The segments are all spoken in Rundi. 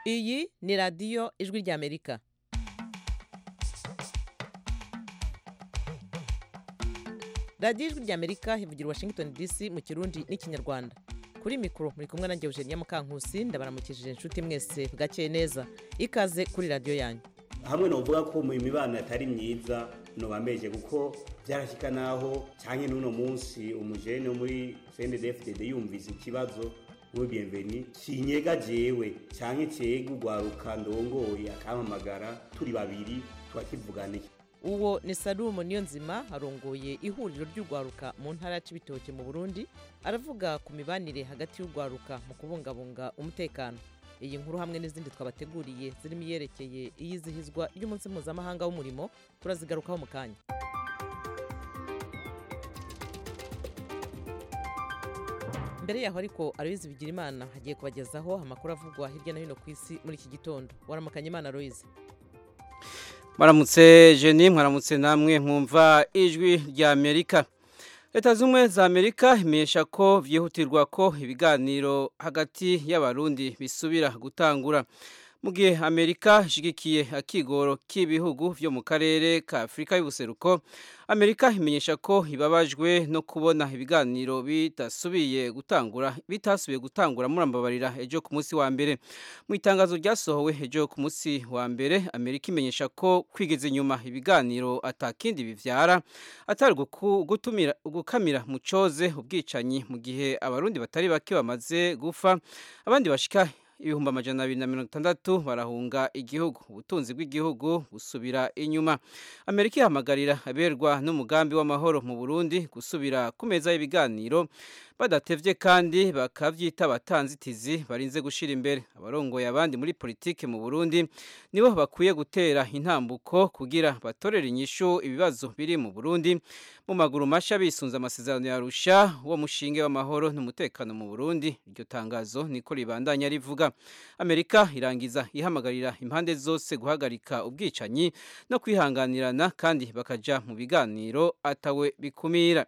iyi ni radiyo ijwi ry'amerika radiyo ijwi ry'amerika ivugira washington dc mu kirundi n'ikinyarwanda kuri mikoro muri kumwe nanjye eugenia mukankusi ndabaramukishije inshuti mwese bwakeye neza ikaze kuri radiyo yanyu hamwe novuga ko mu mibano atari myiza nobameje kuko byarashyika naho cyane n'uno munsi umujene wo muri CNDD-FDD yumvise ikibazo muri bienveni kinyega jewe cyane cyega ugwaruka ndongoye akampamagara turi babiri twakivuganiye uwo ni salumu niyo nzima arongoye ihuriro ry'urwaruka mu ntara ya cibitoke mu burundi aravuga ku mibanire hagati y'urwaruka mu kubungabunga umutekano iyi nkuru hamwe n'izindi twabateguriye zirimo iyerekeye iyizihizwa ry'umunsi mpuzamahanga w'umurimo turazigarukaho mu kanya mbere yaho ariko aloyizi bigira imana hagiye kubagezaho amakuru avugwa hirya no hino ku isi muri iki gitondo waramukanya imana aloyizi Maramutse Jenny mwaramutse namwe mwumva ijwi rya Amerika. Leta zumwe za Amerika imesha ko vyihutirwa ko ibiganiro hagati y'abarundi bisubira gutangura. Mu gihe Amerika ishigikiye akigoro k'ibihugu vyo mu karere ka Afurika y'ubuseruko, Amerika imenyesha ko ibabajwe no kubona ibiganiro bitasubiye gutangura bitasubiye gutangura murambabarira ejo ku munsi wa mbere. Mu itangazo ryasohowe ejo ku munsi wa mbere, Amerika imenyesha ko kwigeza inyuma ibiganiro atakindi bivyara atari gutumira gukamira mu coze ubwicanyi mu gihe abarundi batari bake bamaze gufa abandi bashika ibihumbi amajana abiri na mirongo itandatu barahunga igihugu ubutunzi bw'igihugu busubira inyuma amerika ihamagarira aberwa n'umugambi w'amahoro mu burundi gusubira ku meza y'ibiganiro badatevye kandi bakavyita abatanzitizi barinze gushira imbere abarongoye abandi muri politike mu burundi nibo bakwiye gutera intambuko kugira batorere inyishu ibibazo biri mu burundi mu maguru masha bisunze amasezerano ya rusha wo mushinge w'amahoro n'umutekano mu burundi iryo tangazo niko ribandanya rivuga amerika irangiza ihamagarira impande zose guhagarika ubwicanyi no kwihanganirana kandi bakaja mu biganiro atawe bikumira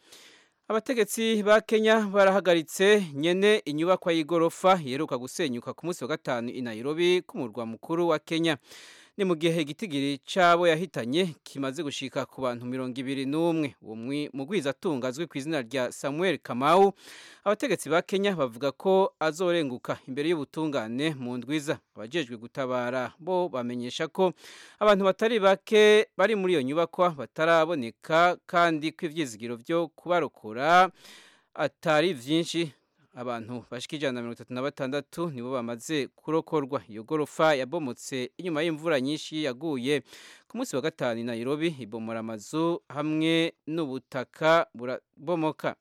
abategetsi ba kenya barahagaritse nyene inyubakwa y'igorofa yeruka gusenyuka ku munsi wa gatanu i nairobi k'umurwa mukuru wa kenya ni mu gihe igitigiri cy'abo yahitanye kimaze gushika ku bantu mirongo ibiri n'umwe uwo mugwizatunga azwi ku izina rya samuel kamau abategetsi ba kenya bavuga ko azorenguka imbere y'ubutungane mu ndwiza abajejwe gutabara bo bamenyesha ko abantu batari bake bari muri iyo nyubakwa bataraboneka kandi ko ivyizigiro vyo kubarokora atari vyinshi abantu bashika ijana na mirongo itatu na batandatu nibo bamaze kurokorwa iyo gorofa yabomotse inyuma y'imvura nyinshi yaguye ku munsi wa gatanu i nairobi ibomora amazu hamwe n'ubutaka burabomoka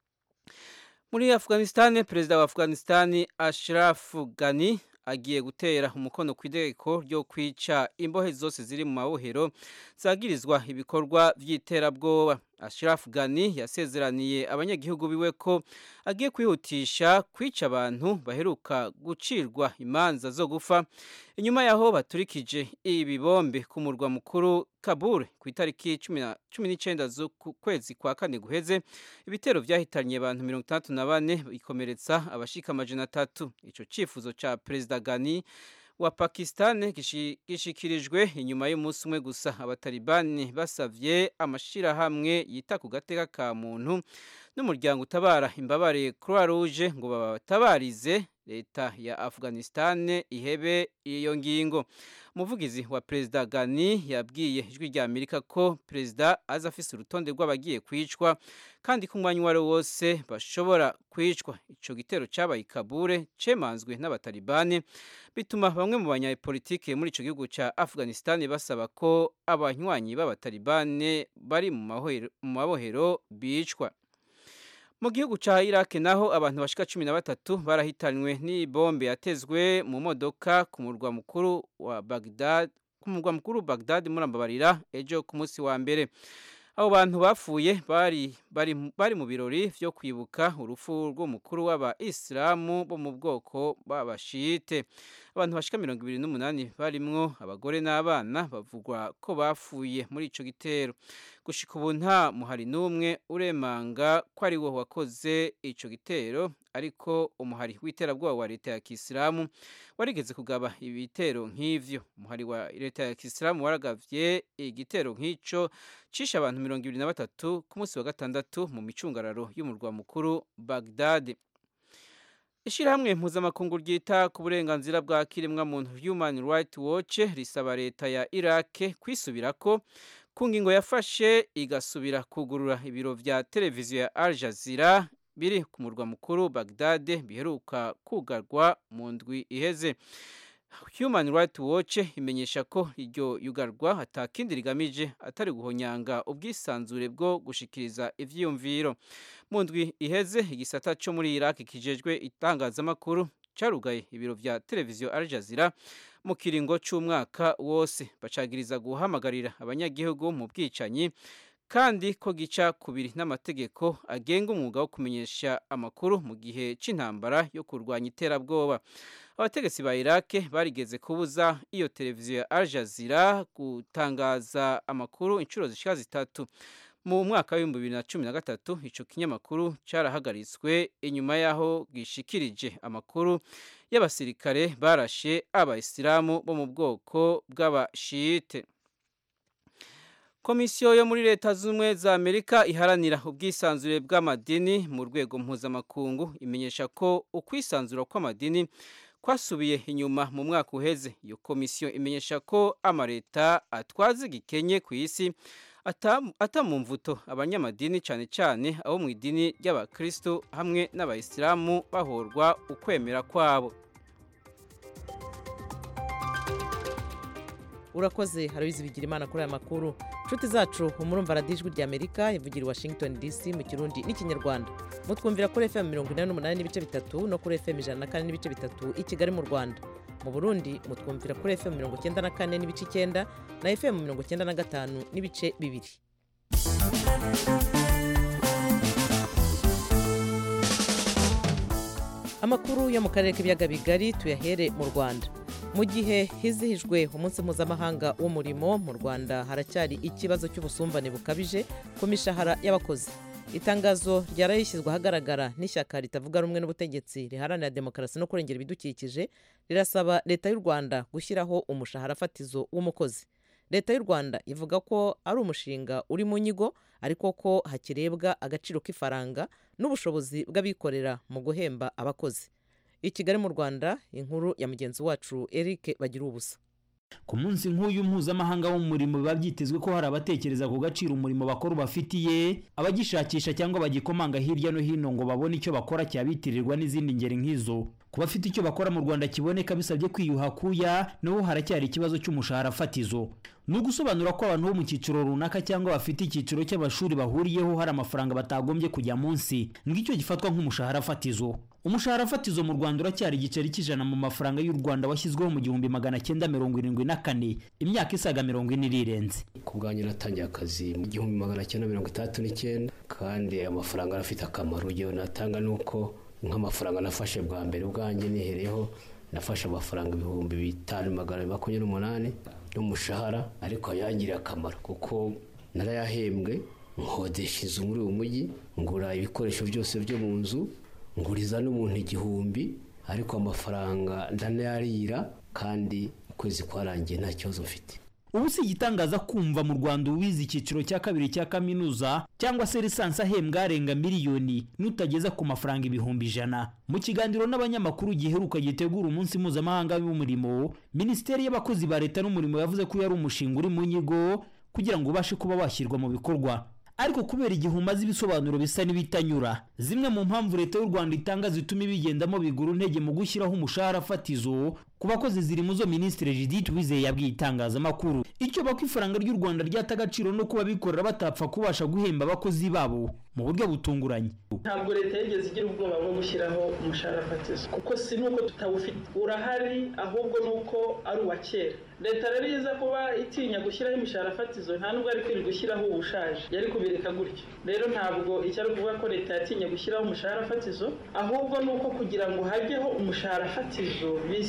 muri afghanistan perezida wa afghanistan ashraf ghani agiye gutera umukono ku itegeko ryo kwica imbohe zose ziri mu mabohero zagirizwa ibikorwa by'iterabwoba Ashraf Ghani yasezeraniye abanyagihugu biwe ko agiye kwihutisha kwica abantu baheruka gucirwa imanza zo gufa inyuma yaho baturikije ibibombe ku murwa mukuru Kabul ku itariki cumi n'icyenda z'ukwezi kwa kane guheze ibitero byahitanye abantu mirongo itandatu na bane bikomeretsa abashika amajana atatu ico cifuzo ca perezida Ghani wa Pakistan gishikirijwe inyuma y'umunsi umwe gusa abatalibani basavye amashirahamwe yita ku gateka ka muntu n'umuryango utabara imbabare Croix Rouge ngo babatabarize leta ya Afghanistan ihebe iyo ngingo umuvugizi wa perezida Ghani yabwiye ijwi rya Amerika ko perezida aza afise urutonde rw'abagiye kwicwa kandi ko umwanya uwari wose bashobora kwicwa ico gitero cabaye i Kabul cemanzwe n'abatalibani bituma bamwe mu banyapolitike muri ico gihugu ca Afghanistan basaba ko abanywanyi b'abatalibani bari mu mabohero bicwa mu gihugu ca Iraq naho abantu bashika cumi na batatu barahitanywe n'ibombe yatezwe mu modoka ku murwa mukuru wa Baghdad ku murwa mukuru Baghdad murambabarira ejo ku munsi wa mbere abo bantu bapfuye bari bari bari mu birori vyo kwibuka urupfu rw'umukuru w'abayisilamu bo mu bwoko b'abashite abantu bashika mirongo ibiri n'umunani barimwo abagore n'abana bavugwa ko bapfuye muri ico gitero gushika ubu nta muhari n'umwe uremanga ko ari wo wakoze ico gitero ariko umuhari w'iterabwoba wa leta ya kisilamu warigeze kugaba ibitero nk'ivyo umuhari wa leta ya kisilamu waragavye igitero nk'ico cishe abantu mirongo ibiri na batatu ku munsi wa gatandatu mu micungararo y'umurwa mukuru bagdad Ishirahamwe mpuzamakungu ryita ku burenganzira bwa kiremwa muntu Human Rights Watch risaba leta ya Iraq kwisubirako ku ngingo yafashe igasubira kugurura ibiro vya televiziyo ya Al Jazeera biri ku murwa mukuru Baghdad biheruka kugarwa mu ndwi iheze Human Rights Watch imenyesha ko iryo yugarwa atakindi rigamije atari guhonyanga ubwisanzure bwo gushikiriza ivyiyumviro mu ndwi iheze igisata cyo muri Iraq kijejwe itangazamakuru carugaye ibiro vya televiziyo Al Jazeera mu kiringo c'umwaka wose bacagiriza guhamagarira abanyagihugu mu bwicanyi kandi ko gica kubiri n'amategeko agenga umwuga wo kumenyesha amakuru mu gihe c'intambara yo kurwanya iterabwoba abategetsi ba Iraq barigeze kubuza iyo televiziyo ya Al Jazeera gutangaza amakuru inshuro zishika zitatu mu mwaka w'ibihumbi bibiri na cumi na gatatu ico kinyamakuru carahagaritswe inyuma y'aho gishikirije amakuru y'abasirikare barashe abayisilamu bo mu bwoko bw'abashiyite komisiyo yo muri leta z'ubumwe za amerika iharanira ubwisanzure bw'amadini mu rwego mpuzamakungu imenyesha ko ukwisanzura kw'amadini kwasubiye inyuma mu mwaka uheze iyo komisiyo imenyesha ko amaleta atwaza igikenye ku isi atamumvuto abanyamadini cyane cyane abo mu idini ry'abakristo hamwe n'abayisilamu bahorwa ukwemera kwabo urakoze harabizi bigira imana kuri aya makuru inshuti zacu umurumva radijwi rya amerika ivugira i washington dc mu kirundi n'ikinyarwanda mutwumvira kuri fm mirongo inani n'umunani n'ibice bitatu no kuri fm ijana na kane n'ibice bitatu i kigali mu rwanda mu burundi mutwumvira kuri fm mirongo icyenda na kane n'ibice icyenda na fm mirongo icyenda na gatanu n'ibice bibiri amakuru yo mu karere k'ibiyaga bigari tuyahere mu rwanda mu gihe hizihijwe umunsi mpuzamahanga w'umurimo mu rwanda haracyari ikibazo cy'ubusumbane bukabije ku mishahara y'abakozi itangazo ryari rishyizwe ahagaragara n'ishyaka ritavuga rumwe n'ubutegetsi riharanira demokarasi no kurengera ibidukikije rirasaba leta y'u rwanda gushyiraho umushahara fatizo w'umukozi leta y'u rwanda ivuga ko ari umushinga uri mu nyigo ariko ko hakirebwa agaciro k'ifaranga n'ubushobozi bw'abikorera mu guhemba abakozi i kigali mu rwanda inkuru ya mugenzi wacu eric bagira ubusa ku munsi nk'uyu mpuzamahanga w'umurimo biba byitezwe ko hari abatekereza ku gaciro umurimo bakora ubafitiye abagishakisha cyangwa bagikomanga hirya no hino ngo babone icyo bakora cyabitirirwa n'izindi ngeri nk'izo ku bafite icyo bakora mu rwanda kiboneka bisabye kwiyuha kuya naho haracyari ikibazo cy'umushahara fatizo ni ugusobanura ko abantu bo mu cyiciro runaka cyangwa bafite icyiciro cy'amashuri bahuriyeho hari amafaranga batagombye kujya munsi ngicyo gifatwa nk'umushahara fatizo umushahara fatizo mu rwanda uracyari igiceri cy'ijana mu mafaranga y'u rwanda washyizweho mu gihumbi magana cyenda mirongo irindwi na kane imyaka isaga mirongo ine irirenze ku bwanjye natangiye akazi mu gihumbi magana cyenda mirongo itandatu n'icyenda kandi amafaranga arafite akamaro urugero natanga ni uko nk'amafaranga nafashe bwa mbere ubwanjye nihereyeho nafashe amafaranga ibihumbi bitanu magana makumyabiri n'umunani y'umushahara ariko yangiriye akamaro kuko narayahembwe nkodesha inzu muri uyu mujyi ngura ibikoresho byose byo mu nzu nguriza n'umuntu igihumbi ariko amafaranga ndanayarira kandi ukwezi kwarangiye nta kibazo mfite ubu si igitangaza kumva mu rwanda uwize icyiciro cya kabiri cya kaminuza cyangwa se lisansi ahembwa arenga miliyoni n'utageza ku mafaranga ibihumbi ijana mu kiganiro n'abanyamakuru giheruka gitegura umunsi mpuzamahanga w'umurimo minisiteri y'abakozi ba leta n'umurimo yavuze ko yari umushinga uri mu nyigo kugira ngo ubashe kuba washyirwa mu bikorwa ariko kubera igihe umaze ibisobanuro bisa n'ibitanyura zimwe mu mpamvu leta y'u rwanda itanga zituma ibigendamo bigura intege mu gushyiraho umushahara fatizo ku bakozi ziri mu zo minisitiri judith wizeye yabwiye itangazamakuru icyo bako ifaranga ry'u rwanda ryata agaciro no kuba bikorera batapfa kubasha guhemba abakozi babo mu buryo butunguranye ntabwo leta yigeze igira ubwoba bwo gushyiraho umushahara fatizo kuko si nuko tutawufite urahari ahubwo ni uko ari uwa kera leta rero iza kuba itinya gushyiraho imishahara fatizo nta nubwo ari kwirirwa gushyiraho ubushaje yari kubireka gutyo rero ntabwo icyo ari ukuvuga ko leta yatinye gushyiraho umushahara fatizo ahubwo ni uko kugira ngo hajyeho umushahara fatizo bisaba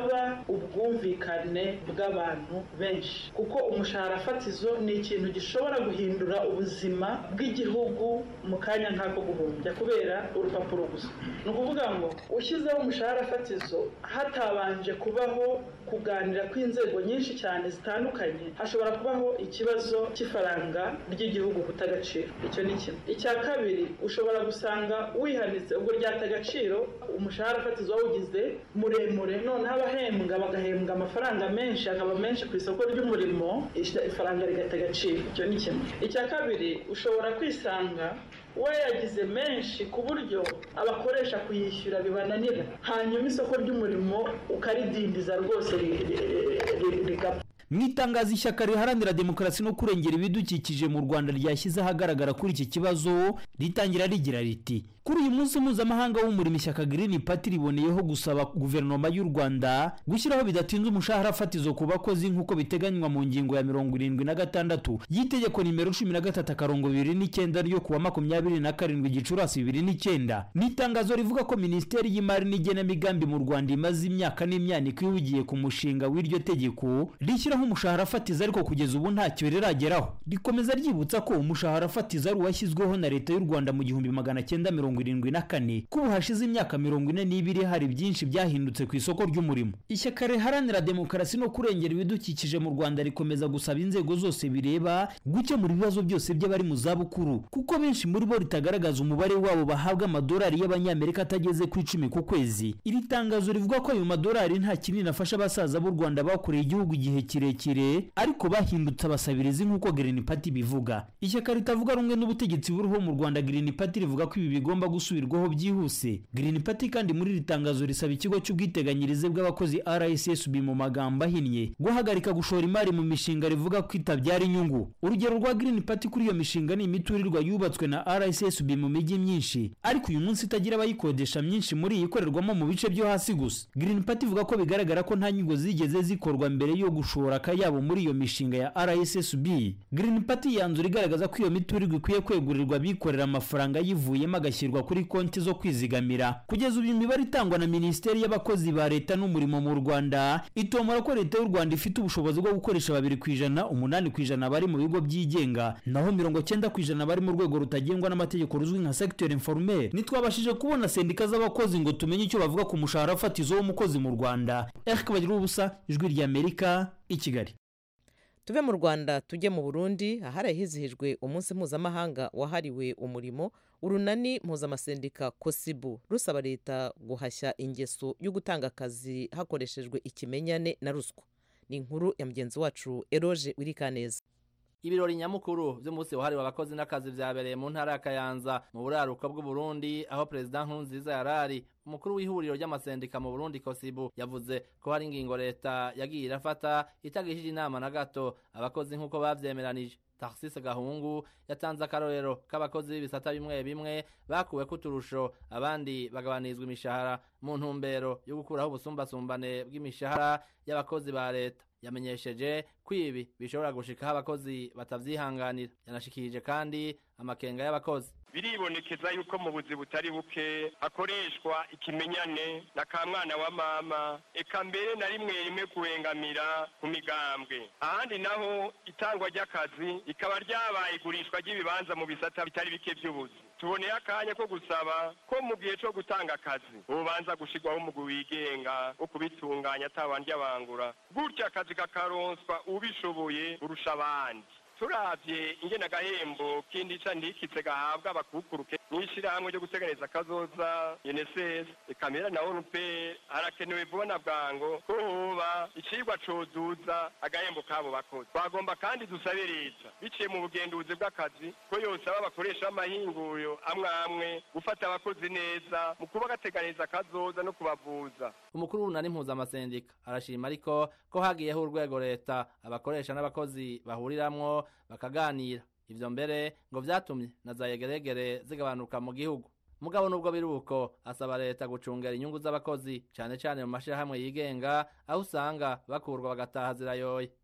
haba ubwumvikane bw'abantu benshi kuko umushahara fatizo ni ikintu gishobora guhindura ubuzima bw'igihugu mu kanya nk'ako guhumbya kubera urupapuro gusa ni ukuvuga ngo ushyizeho umushahara fatizo hatabanje kubaho kuganira kw'inzego nyinshi cyane zitandukanye hashobora kubaho ikibazo cy'ifaranga ry'igihugu guta agaciro icyo ni kimwe icya kabiri ushobora gusanga wihanitse ubwo ryata agaciro umushahara fatizo wawugize muremure noneho abahembwa bagahembwa amafaranga menshi akaba menshi ku isoko ry'umurimo ifaranga rigata agaciro icyo ni kimwe icya kabiri ushobora kwisanga wayagize menshi ku buryo abakoresha kuyishyura bibananira hanyuma isoko ry'umurimo ukaridindiza rwose rigapfa mu itangazo ishyaka riharanira demokarasi no kurengera ibidukikije mu rwanda ryashyize ahagaragara kuri iki kibazo ritangira rigira riti kuri uyu munsi mpuzamahanga w'umurimo ishyaka girini pati riboneyeho gusaba guverinoma y'u rwanda gushyiraho bidatinze umushahara fatizo ku bakozi nk'uko biteganywa mu ngingo ya mirongo irindwi na gatandatu y'itegeko nimero cumi na gatatu akarongo bibiri n'icyenda ryo kuwa makumyabiri na karindwi gicurasi bibiri n'icyenda ni itangazo rivuga ko minisiteri y'imari n'igenamigambi mu rwanda imaze imyaka n'imyaniko ihugiye ku mushinga w'iryo tegeko rishyiraho umushahara fatizo ariko kugeza ubu ntacyo rirageraho rikomeza ryibutsa ko umushahara fatizo ari uwashyizweho na leta y'u rwanda mu gihumbi magana cyenda mirongo irindwi na kane ko ubu hashize imyaka mirongo ine n'ibiri hari byinshi byahindutse ku isoko ry'umurimo ishyaka riharanira demokarasi no kurengera ibidukikije mu rwanda rikomeza gusaba inzego zose bireba gukemura ibibazo byose by'abari mu zabukuru kuko benshi muri bo ritagaragaza umubare wabo bahabwa amadolari y'abanyamerika atageze ku icumi ku kwezi iri tangazo rivuga ko ayo madolari nta kinini afasha abasaza b'u rwanda bakoreye igihugu igihe kirekire ariko bahindutse abasabirizi nk'uko Green Party bivuga ishyaka ritavuga rumwe n'ubutegetsi buriho mu Rwanda Green Party rivuga ko ibi bigomba gusubirwaho byihuse Green Party kandi muri iri tangazo risaba ikigo cy'ubwiteganyirize bw'abakozi RSSB mu magambo ahinnye guhagarika gushora imari mu mishinga rivuga ko itabyara inyungu urugero rwa Green Party kuri iyo mishinga ni imiturirwa yubatswe na RSSB mu mijyi myinshi ariko uyu munsi itagira abayikodesha myinshi muri iyi ikorerwamo mu bice byo hasi gusa Green Party ivuga ko bigaragara ko nta nyungu zigeze zikorwa mbere yo gushora akayabo muri iyo mishinga ya RSSB Green Party yanzura igaragaza ko iyo miturirwa ikwiye kwegurirwa abikorera amafaranga yivuyemo agashyirwa kuri konti zo kwizigamira kugeza ubu imibare itangwa na Minisiteri y'abakozi ba leta n'umurimo mu Rwanda itomora ko leta y'u Rwanda ifite ubushobozi bwo gukoresha babiri ku ijana umunani ku ijana bari mu bigo byigenga naho mirongo cyenda ku ijana bari mu rwego rutagengwa n'amategeko ruzwi nka secteur informel ntitwabashije kubona sendika z'abakozi ngo tumenye icyo bavuga ku mushahara fatizo w'umukozi mu Rwanda Eric Bagira ubusa ijwi rya Amerika i Kigali tuve mu rwanda tujye mu burundi ahari hizihijwe umunsi mpuzamahanga wahariwe umurimo urunani mpuzamasendika kosibu rusaba leta guhashya ingeso yo gutanga akazi hakoreshejwe ikimenyane na ruswa ni inkuru ya mugenzi wacu eroge wirikaneza ibirori nyamukuru by'umunsi wahariwe abakozi n'akazi byabereye mu ntara ya kayanza mu buraruko bw'uburundi aho perezida nkurunziza yarari umukuru w'ihuriro ry'amasendika mu burundi kosibu yavuze ko hari ingingo leta yagiye irafata itagishije inama na gato abakozi nk'uko babyemeranije taxis gahungu yatanze akarorero k'abakozi b'ibisata bimwe bimwe bakuwe kuturusho abandi bagabanizwa imishahara mu ntumbero yo gukuraho ubusumbasumbane bw'imishahara y'abakozi ba leta yamenyesheje ko ibi bishobora gushikaho abakozi batavyihanganira yanashikirije kandi amakenga y'abakozi biribonekeza yuko mu buzi butari buke hakoreshwa ikimenyane na ka mwana wa mama eka mbere na rimwe rimwe kuwengamira ku migambwe ahandi naho itangwa ry'akazi rikaba ryabaye igurishwa ry'ibibanza mu bisata bitari bike by'ubuzi tuboneye akanya ko gusaba ko mu gihe cyo gutanga akazi ubanza gushirwaho umugwi wigenga wo kubitunganya atabandi abangura gutyo akazi kakaronswa ubishoboye kurusha abandi turavye ingene agahembo kindi ca ndikitse gahabwa abakukuruke n'ishirahamwe ryo guteganiriza akazoza UNSS ekamera na ONP harakenewe vuba na bwango ko hoba icigwa coduza agahembo kabo bakozi twagomba kandi dusabe leta biciye mu bugenduzi bw'akazi ko yosaba abakoresha b'amahinguriro amwe amwe gufata abakozi neza mu kuba gateganiriza akazoza no kubavuza umukuru w'unani mpuzamasendika arashima ariko ko hagiyeho urwego leta abakoresha n'abakozi bahuriramwo bakaganira ivyo mbere ngo vyatumye na za yegeregere zigabanuka mu gihugu mugabo nubwo biri uko asaba leta gucungera inyungu z'abakozi cane cane mu mashirahamwe yigenga aho usanga bakurwa bagataha zirayoye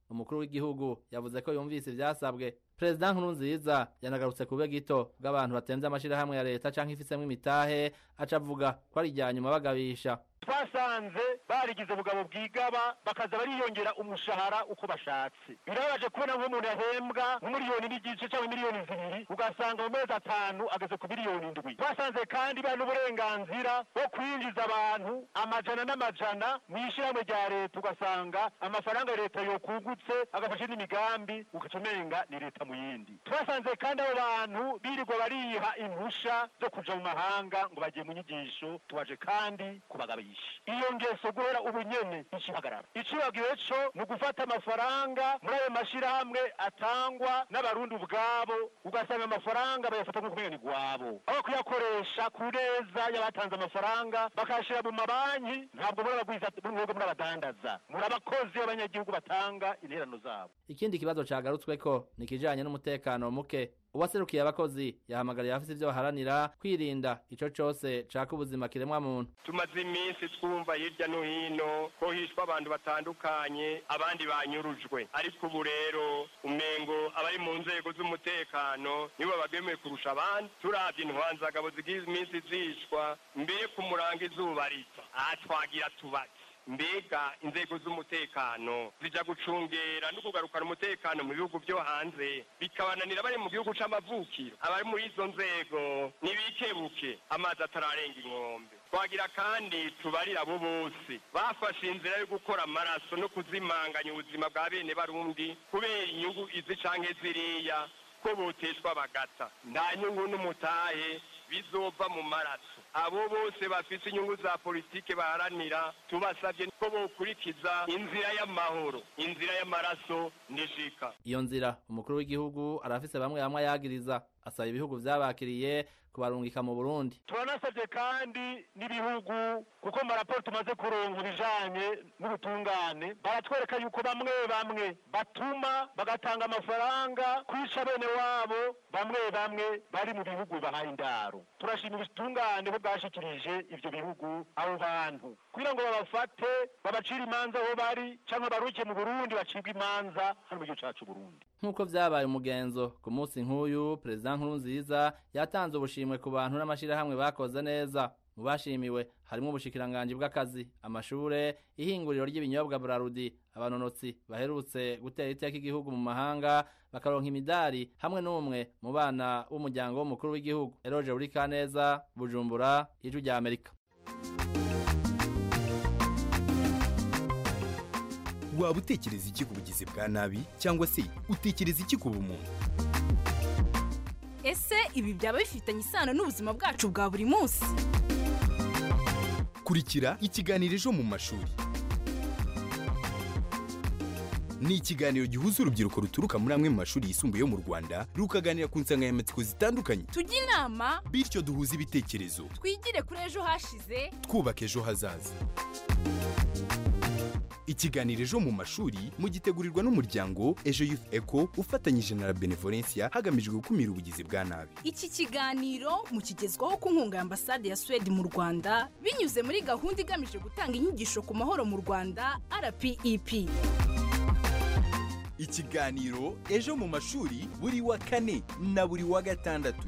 umukuru w'igihugu yavuze ko yumvise ivyasabwe perezida nkurunziza yanagarutse ku bube gito bw'abantu batemvye amashirahamwe ya leta canke ifisemwo imitahe aca avuga ko ari irya nyuma bagabisha twasanze barigize ubugabo bwigaba bakaza bariyongera umushahara uko bashatse birababaje kubona nk'umuntu yahembwa nk'umiliyoni n'igice cyangwa miliyoni zibiri ugasanga mu mezi atanu ageze ku miliyoni indwi twasanze kandi bari n'uburenganzira bwo kwinjiza abantu amajana n'amajana mu ishyirahamwe rya leta ugasanga amafaranga leta yokungutse agafasha n'imigambi ugaca umenga ni leta mu yindi twasanze kandi abo bantu birirwa bariha impusha zo kuja mu mahanga ngo bagiye mu nyigisho tubaje kandi kubagabisha iyo ngeso guhera ubu nyene ikihagarara icibagiwe co ni ugufata amafaranga muri ayo mashirahamwe atangwa n'abarundi ubwabo ugasanga amafaranga bayafata nk'uko umenga ni gwabo aho kuyakoresha ku neza y'abatanze amafaranga bakayashira mu mabanki ntabwo muri abagwiza mwebwe muri abadandaza muri abakozi b'abanyagihugu batanga interano zabo ikindi kibazo cagarutsweko ni ikijanye n'umutekano muke uwaserukiye abakozi yahamagariye abafise ivyo baharanira kwirinda ico cose caka ubuzima kiremwa muntu tumaze iminsi twumva hirya no hino ko hishwa abantu batandukanye abandi banyurujwe ariko ubu rero umengo abari mu nzego z'umutekano nibo bagemeye kurusha abandi turavye intwanzagabo zigize iminsi zishwa mbere ku murango izuba rita aha twagira tubaki mbega inzego z'umutekano zija gucungera no kugarukana umutekano mu bihugu byo hanze bikabananira bari mu gihugu c'amavukiro abari muri izo nzego ntibikebuke amazi atararenga inkombe twagira kandi tubarira abo bose bafashe inzira yo gukora amaraso no kuzimanganya ubuzima bwa bene barundi kubera inyungu izi canke ziriya ko boteshwa bagata nta nyungu n'umutahe bizova mu maraso abo bose bafite inyungu za politike baharanira tubasabye ko bokurikiza inzira y'amahoro inzira y'amaraso nishika iyo nzira umukuru w'igihugu arafise bamwe bamwe ayagiriza asaba ibihugu vyabakiriye kubarungika mu burundi turanasabye kandi n'ibihugu kuko mu raporo tumaze kuronka ibijanye n'ubutungane baratwereka yuko bamwe bamwe batuma bagatanga amafaranga kwica bene wabo bamwe bamwe bari mu bihugu bahaye indaro turashima ubutungane ko bwashikirije ivyo bihugu abo bantu kugira ngo babafate babacire imanza aho bari canke baruke mu burundi bacibwe imanza hano mu gihugu cacu burundi nk'uko vyabaye umugenzo ku munsi nk'uyu perezida nkurunziza yatanze ubushimwe ku bantu n'amashirahamwe bakoze neza mu bashimiwe harimo ubushikiranganji bw'akazi amashure ihinguriro ry'ibinyobwa burarudi abanonotsi baherutse gutera iteka igihugu mu mahanga bakaronka imidari hamwe n'umwe mu bana b'umuryango w'umukuru w'igihugu eroje buri kaneza bujumbura ijwi rya amerika waba utekereza iki ku bugizi bwa nabi cyangwa se utekereza iki ku bumuntu ese ibi byaba bifitanye isano n'ubuzima bwacu bwa buri munsi kurikira ikiganiro ejo mu mashuri ni ikiganiro gihuza urubyiruko ruturuka muri amwe mu mashuri yisumbuye yo mu rwanda rukaganira ku nsanganyamatsiko zitandukanye tujye inama bityo duhuze ibitekerezo twigire kuri ejo hashize twubaka ejo hazaza ikiganiro ejo mu mashuri mugitegurirwa n'umuryango ejo youth eco ufatanyije na la benevolencia hagamijwe gukumira ubugizi bwa nabi iki kiganiro mukigezwaho ku nkunga ya ambasade ya suwede mu rwanda binyuze muri gahunda igamije gutanga inyigisho ku mahoro mu rwanda rpep ikiganiro ejo mu mashuri buri wa kane na buri wa gatandatu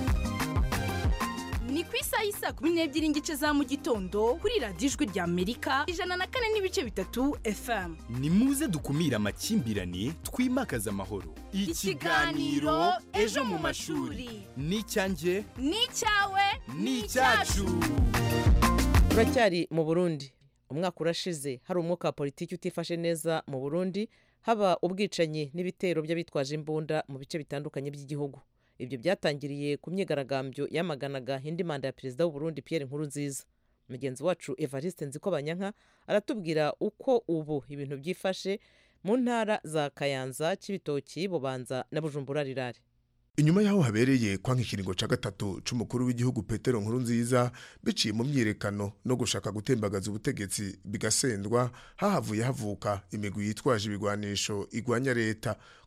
ni ku isaha y'isa kumi n'ebyiri n'igice za mu gitondo kuri radiyo ijwi rya amerika ijana na kane n'ibice bitatu fm ni muze dukumire amakimbirane twimakaze amahoro Ikiganiro Ejo mu mashuri. ni icyanjye ni icyawe ni icyacu turacyari mu burundi umwaka urashize hari umwuka wa politiki utifashe neza mu burundi haba ubwicanyi n'ibitero by'abitwaje imbunda mu bice bitandukanye by'igihugu ibyo byatangiriye ku myigaragambyo yamaganaga indi manda ya perezida w'uburundi pierre nkurunziza mugenzi wacu evariste nzikobanyanka aratubwira uko ubu ibintu byifashe mu ntara za kayanza kibitoki bubanza na bujumbura rirare inyuma y'aho habereye kwanka ikiringo ca gatatu c'umukuru w'igihugu petero nkuru nziza biciye mu myiyerekano no gushaka gutembagaza ubutegetsi bigasendwa hahavuye havuka imigwi yitwaje ibigwanisho igwanya leta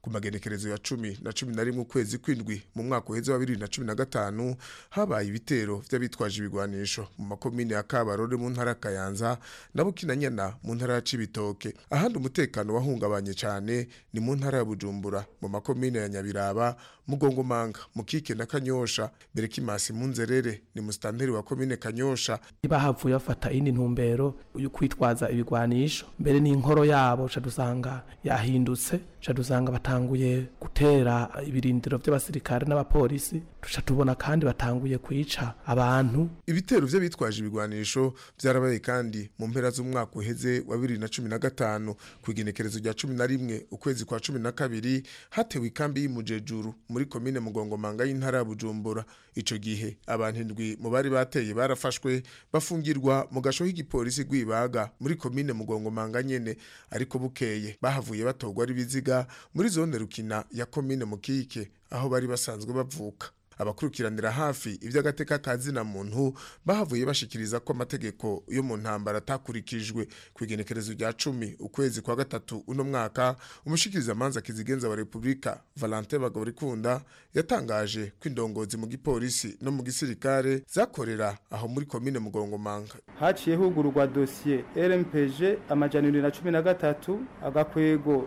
ku magenekerezo ya cumi na cumi na rimwe ukwezi kw'indwi mu mwaka uheze wa bibiri na cumi na gatanu habaye ibitero vy'abitwaje ibigwanisho mu makomine ya kabarore mu ntara ya kayanza na bukinanyana mu ntara ya cibitoke ahandi umutekano wahungabanye cane ni mu ntara ya bujumbura mu makomine ya nyabiraba mugongomanga mukike na kanyosha berekimasi munzerere ni musitanteri wa komine kanyosha bahavuye bafata indi ntumbero yo kwitwaza ibigwanisho mbere n'inkoro yabo ca dusanga yahindutse ca dusanga batanguye gutera ibirindiro vy'abasirikare n'abapolisi tuca tubona kandi batanguye kwica abantu ibitero vy'abitwaje ibigwanisho vyarabaye kandi mu mpera z'umwaka uheze wa bibiri na cumi na gatanu ku igenekerezo rya cumi na rimwe ukwezi kwa cumi na kabiri hatewe ikambi y'imujejuru muri komine mugongomanga y'intara ya bujumbura ico gihe abantu indwi mu bari bateye barafashwe bafungirwa mu gasho k'igipolisi rw'ibaga muri komine mugongomanga nyene ariko bukeye bahavuye batogwa ari biziga muri zone rukina ya komine mukike aho bari basanzwe bavuka abakurikiranira hafi iby'agateka ka zina muntu bahavuye bashikiriza ko amategeko yo mu ntambara atakurikijwe ku igenekerezo rya cumi ukwezi kwa gatatu uno mwaka umushikirizamanza kizigenza wa repubulika valentin bagorikunda yatangaje ko indongozi mu gipolisi no mu gisirikare zakorera aho muri komine mugongomanga haciye hugururwa dosiye rmpg amajana ibiri na cumi na gatatu agakwego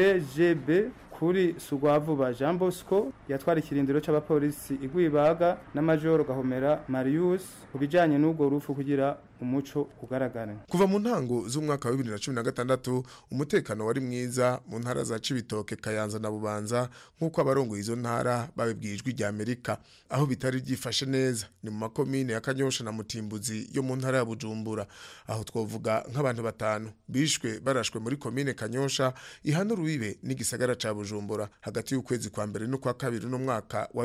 bgb kuri Sugwavuba Jean Bosco yatwara ikirindiro c'abapolisi igwibaga na Major Gahomera Marius kubijanye n'ubwo rufu kugira umuco ugaragara kuva mu ntango z'umwaka wa 2016 umutekano wari mwiza mu ntara za Cibitoke Kayanza na Bubanza nk'uko abarongo izo ntara babibwijwe rya Amerika aho bitari byifashe neza ni mu makomine ya Kanyosha na Mutimbuzi yo mu ntara ya Bujumbura aho twovuga nk'abantu batanu bishwe barashwe muri komine Kanyosha ihana rubibe n'igisagara ca Bujumbura hagati y'ukwezi kwa mbere no kwa kabiri no mwaka wa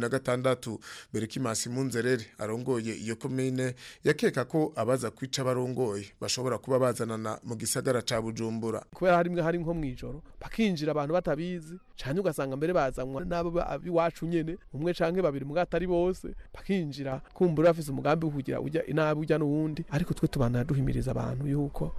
2016 Berekimasi Munzerere arongoye iyo komine yakeka ko abaza kwica barongoye bashobora kuba bazanana mu gisagara ca Bujumbura kubera hari hari nko mwijoro bakinjira abantu batabizi cyane ugasanga mbere bazanwa nabo abiwacu nyene umwe canke babiri mu atari bose bakinjira kumbura bafise umugambi wo kugira ujya inabi ujya n'uwundi ariko twe tubana duhimiriza abantu yuko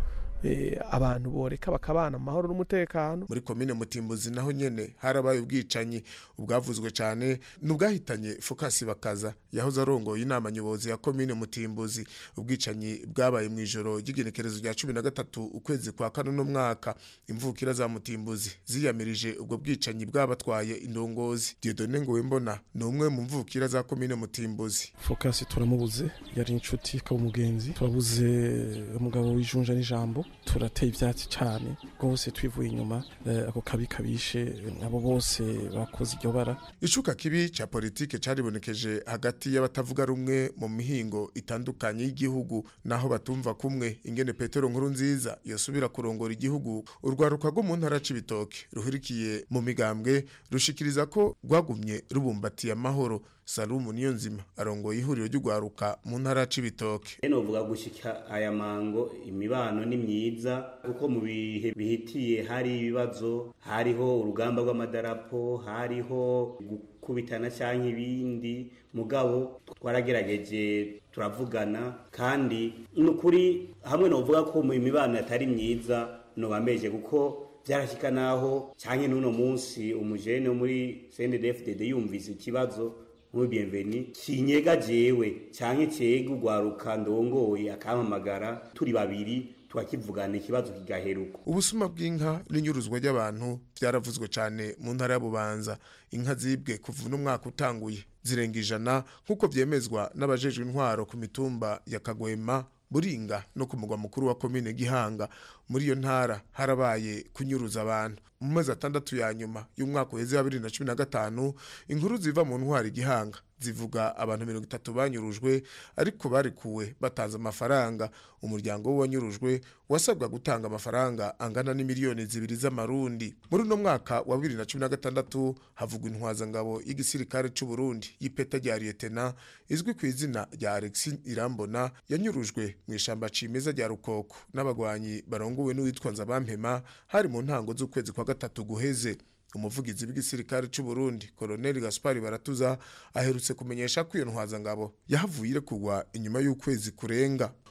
abantu boreka bakabana mu mahoro n'umutekano muri komine mutimbuzi naho nyene harabaye ubwicanyi ubwavuzwe cyane n'ubwahitanye fokasi bakaza yahoze arongoye inama nyobozi ya komine mutimbuzi ubwicanyi bwabaye mu ijoro ry'igenekerezo rya cumi na gatatu ukwezi kwa kane n'umwaka imvukira za mutimbuzi ziyamirije ubwo bwicanyi bwabatwaye indongozi diodone ngowembona ni umwe mu mvukira za komine mutimbuzi fokasi turamubuze yari inshuti ikaba umugenzi turabuze umugabo w'ijunja n'ijambo turateye ibyatsi cyane rwose twivuye inyuma ako kabi kabishe abo bose bakoze iryo bara icuka kibi cya politike cyaribonekeje hagati y'abatavuga rumwe mu mihingo itandukanye y'igihugu naho batumva kumwe ingene petero nkuru nziza yosubira kurongora igihugu urwaruka rwo mu ntara c'ibitoke ruhurikiye mu migambwe rushikiriza ko rwagumye rubumbatiye amahoro Salumu niyo nzima arongoye ihuriro ry'ugwaruka mu ntara c'ibitoke eno vuga gushika aya mango imibano ni myiza kuko mu bihe bihitiye hari ibibazo hariho urugamba rw'amadarapo hariho gukubitana cyangwa ibindi mugabo twaragerageje turavugana kandi nukuri hamwe no vuga ko mu imibano yatari myiza no bameje kuko byarashika naho cyangwa n'uno munsi umujene wo muri CNDD-FDD yumvise ikibazo muri bienveni kinyega jewe canke cega ugwaruka ndongoye akampamagara turi babiri twakivugana ikibazo kigaheruka ubusuma bw'inka n'inyuruzwa ry'abantu byaravuzwe cyane mu ntara ya Bubanza inka zibwe kuva n'umwaka utanguye zirenga ijana nk'uko vyemezwa n'abajejwe intwaro ku mitumba ya Kagwema Buringa no ku mugwa mukuru wa komine Gihanga muri iyo ntara harabaye kunyuruza abantu mu mezi atandatu ya nyuma y'umwaka uheze wa 2015 inkuru ziva mu ntwari Gihanga zivuga abantu mirongo itatu banyurujwe ariko barikuwe batanze amafaranga umuryango w'uwanyurujwe wasabwa gutanga amafaranga angana n'imiliyoni zibiri z'amarundi muri uno mwaka wa bibiri na cumi na gatandatu havugwa intwazangabo y'igisirikare c'u Burundi y'ipeta rya Lieutenant izwi ku izina rya Alexis Irambona yanyurujwe mu ishamba cimeza rya Rukoko n'abagwanyi barongowe n'uwitwa Nzabampema hari mu ntango z'ukwezi kwa gatatu guheze umuvugizi w'igisirikare c'u Burundi Colonel Gaspar Baratuza aherutse kumenyesha ko iyo ntwazangabo yahavuye irekugwa inyuma y'ukwezi kurenga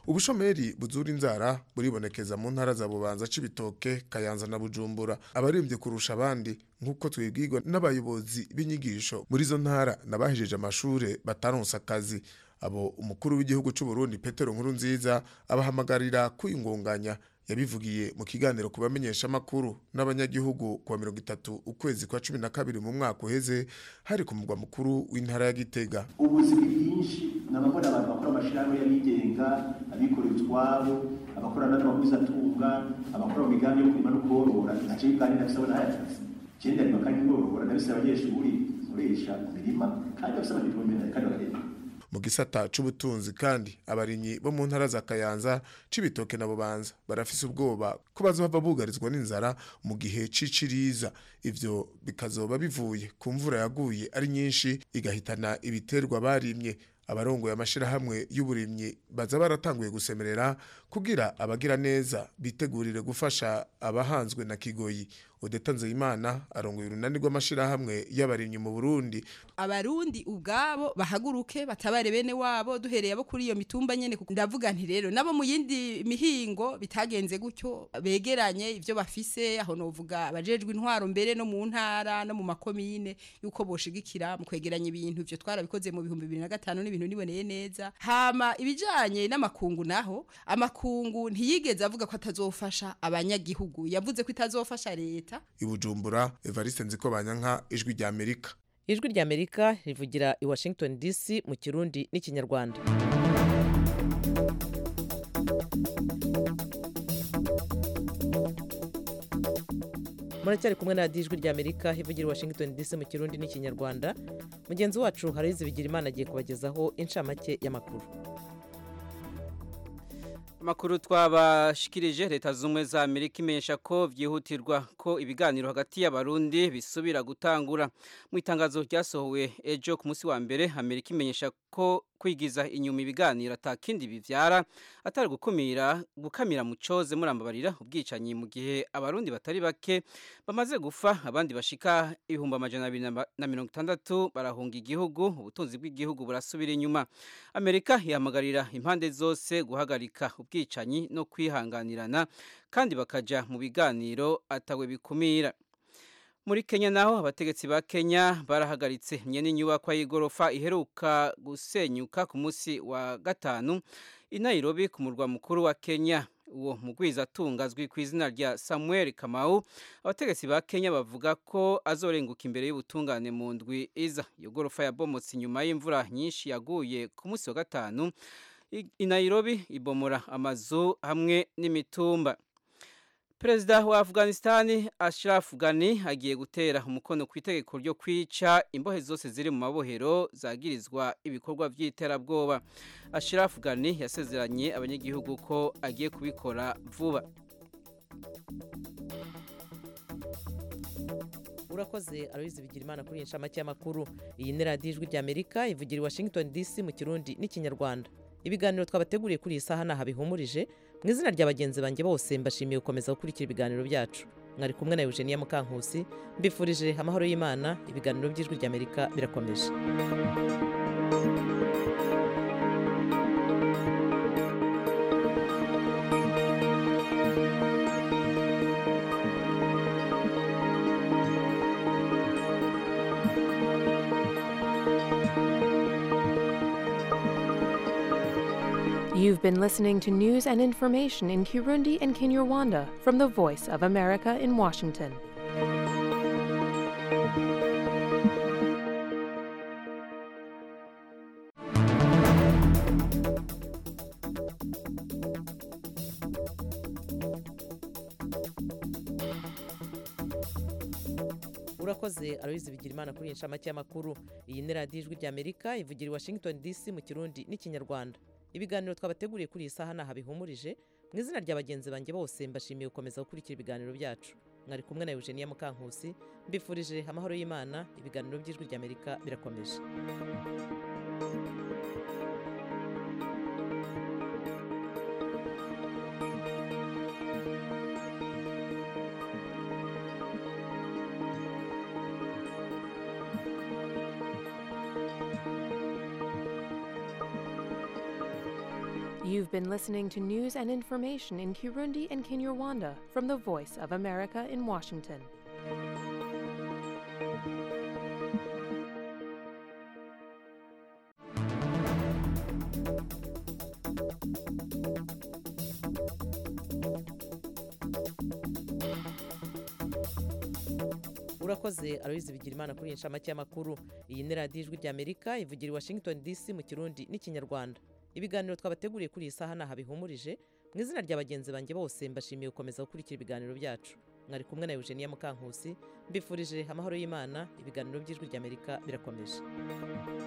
ubushomeri buzura inzara buribonekeza mu ntara za bubanza cibitoke kayanza na bujumbura abarembye kurusha abandi nk'uko twibwirwa n'abayobozi b'inyigisho muri izo ntara n'abahejeje amashure bataronse akazi abo umukuru w'igihugu c'u Burundi Petero Nkurunziza abahamagarira kwiyungunganya yabivugiye mu kiganiro ku bamenyeshamakuru n'abanyagihugu kuwa mirongo itatu ukwezi kwa cumi na kabiri mu mwaka uheze hari ku mugwa mukuru w'intara ya Gitega ubuzi bwinshi nabakora abantu bakora amashirahamwe y'abigenga abikorera utwabo abakora n'amahuzatunga abakora mu migambi yo kurima no korora ntaco biganira bisaba n'ayakazi ikindi arima kandi norora ndabise abanyeshuri nkoresha mu mirima kandi bafise amadiplome kandi bakareba mu gisata c'ubutunzi kandi abarimyi bo mu ntara za Kayanza cibitoke na Bubanza barafise ubwoba ko bazohava bugarizwa n'inzara mu gihe c'iciriza ivyo bikazoba bivuye ku mvura yaguye ari nyinshi igahitana ibiterwa barimye abarongoye amashirahamwe y'uburimyi baza baratanguye gusemerera kugira abagira neza bitegurire gufasha abahanzwe na kigoyi Odeta Nzeyimana arongoye urunani rw'amashirahamwe y'abarimyi mu Burundi abarundi ubwabo bahaguruke batabare bene wabo duhereye abo kuri iyo mitumba nyene kuko ndavuga nti rero nabo mu yindi mihingo bitagenze gutyo begeranye ivyo bafise aho novuga abajejwe intwaro mbere no mu ntara no mu makomine yuko boshigikira mu kwegeranya ibintu ivyo twarabikoze mu bihumbi bibiri na gatanu n'ibintu niboneye neza hama ibijanye n'amakungu naho amakungu ntiyigeze avuga ko atazofasha abanyagihugu yavuze ko itazofasha leta ibujumbura Evariste Nziko Banyanka ijwi rya Amerika ijwi rya amerika rivugira i washington dc mu kirundi n'ikinyarwanda muracyari kumwe na radiyo ijwi rya amerika ivugira i washington dc mu kirundi n'ikinyarwanda mugenzi wacu harizi bigira imana agiye kubagezaho inshamake y'amakuru amakuru twabashikirije leta z'ubumwe za amerika imenyesha ko byihutirwa ko ibiganiro hagati y'abarundi bisubira gutangura mu itangazo ryasohowe ejo ku munsi wa mbere amerika imenyesha ko kwigiza inyuma ibiganiro atakindi bivyara atari gukumira gukamira mu coze murambabarira ubwicanyi mu gihe abarundi batari bake bamaze gufa abandi bashika ibihumbi amajana abiri na mirongo itandatu barahunga igihugu ubutunzi bw'igihugu burasubira inyuma amerika ihamagarira impande zose guhagarika ubwicanyi no kwihanganirana kandi bakaja mu biganiro atawe bikumira muri Kenya naho abategetsi ba Kenya barahagaritse nyene inyubakwa y'igorofa iheruka gusenyuka ku munsi wa gatanu i Nairobi ku murwa mukuru wa Kenya uwo mugwiza atungazwi ku izina rya Samuel Kamau abategetsi ba Kenya bavuga ko azorenguka imbere y'ubutungane mu ndwi iza iyo gorofa yabomotse inyuma y'imvura nyinshi yaguye ku munsi wa gatanu i Nairobi ibomora amazu hamwe n'imitumba Perezida wa Afghanistan Ashraf Ghani agiye gutera umukono ku itegeko ryo kwica imbohe zose ziri mu mabohero zagirizwa ibikorwa by'iterabwoba. Ashraf Ghani yasezeranye abanyagihugu ko agiye kubikora vuba. urakoze aloyizi bigira imana kuri iyi nshamake y'amakuru iyi ni radiyo ijwi rya amerika ivugira i washington dc mu kirundi n'ikinyarwanda ibiganiro twabateguriye kuri iyi saha ntaho bihumurije mu izina rya bagenzi banjye bose mbashimiye gukomeza gukurikira ibiganiro byacu mwari kumwe na eugenia mukankusi mbifurije amahoro y'imana ibiganiro by'ijwi rya amerika birakomeje You've been listening to news and information in Kirundi and Kinyarwanda from the Voice of America in Washington. urakoze aloyizi bigira imana kuri iyi nshamake y'amakuru iyi ni radiyo ijwi rya amerika ivugira i washington dc mu kirundi n'ikinyarwanda ibiganiro twabateguriye kuri iyi saha ntaho bihumurije mu izina rya bagenzi banjye bose mbashimiye gukomeza gukurikira ibiganiro byacu mwari kumwe na eugenia mukankusi mbifurije amahoro y'imana ibiganiro by'ijwi rya amerika birakomeje You've been listening to news and information in Kirundi and Kinyarwanda from the Voice of America in Washington. urakoze aloyizi bigira imana kuri iyi nshamake y'amakuru iyi ni radiyo ijwi ry'amerika ivugira i washington dc mu kirundi n'ikinyarwanda ibiganiro twabateguriye kuri iyi saha ntaho bihumurije mu izina rya bagenzi banjye bose mbashimiye gukomeza gukurikira ibiganiro byacu mwari kumwe na eugenia mukankusi mbifurije amahoro y'imana ibiganiro by'ijwi ry'amerika birakomeje